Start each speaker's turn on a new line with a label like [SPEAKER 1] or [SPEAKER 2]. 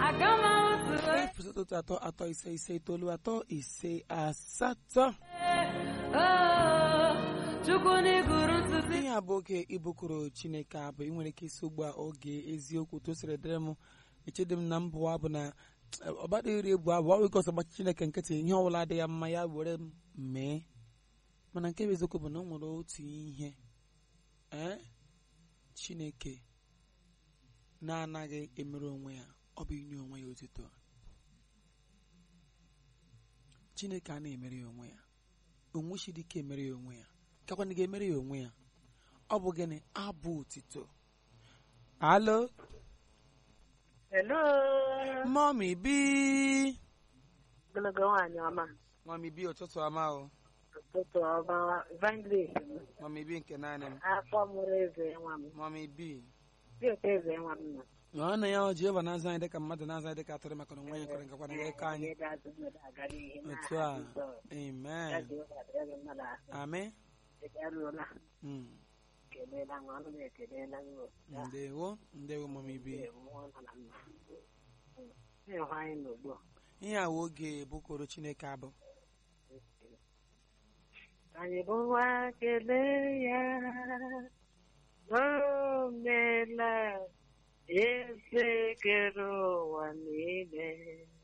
[SPEAKER 1] efu asatọ atọ atọ ise ise itoolu atọ ise asatọ ihe a bụ oge ibukuru chineke abụ ị nwere ike isi ugbu a oge eziokwu tosiri dịrị m echedị m na mbụ abụ na ọgbada iri egwu abụ ọ wụkọsọ gbachi chineke nkịtị ihe ọbụla dị ya mma ya were m mee mana nke bụ eziokwu bụ na o nwere otu ihe ee chineke na-anaghị emere onwe ya ọ bụ inye onwe ya otuto chineke a na-emere ya onwe ya onwe chidike emere ya onwe ya kakwana ga-emere ya onwe ya ọ bụ gịnị abụ otito alo
[SPEAKER 2] Hello.
[SPEAKER 1] mọmi bi
[SPEAKER 2] Ogologo nwaanyị ọma.
[SPEAKER 1] mọmi bi ụtụtụ ọma o
[SPEAKER 2] Ụtụtụ ọma. Evangelist m.
[SPEAKER 1] mọmi bi nke naanị m
[SPEAKER 2] Afọ mụrụ eze nwa m.
[SPEAKER 1] mọmi bi
[SPEAKER 2] Dị otu eze nwa m nọ.
[SPEAKER 1] ọ na ya ọ Jehova na-azụ anyị dịka mmadụ na-azụ anyị dịka atụrụ maka na onwe anyị kwere nkakwa na ya ịkọ anyị
[SPEAKER 2] Onye ga-azụ mmadụ aga n'ihi na
[SPEAKER 1] otu a
[SPEAKER 2] aha Jizọs. Ya
[SPEAKER 1] amen
[SPEAKER 2] Jehova dịrị gị mmadụ ahụ.
[SPEAKER 1] amen
[SPEAKER 2] Ị eruola.
[SPEAKER 1] Mm.
[SPEAKER 2] Kelela nwa ọnụ m ekelela gị o. Ya
[SPEAKER 1] ndewo ndewo mọmi bi
[SPEAKER 2] ee, mmụọ nọ na mma. Na-ehụ anyị n'ugbu a.
[SPEAKER 1] ihe a wụ oge bụkoro chineke abụ
[SPEAKER 2] Anyị bụ nwa kelee ya. O meela eze kere ụwa niile.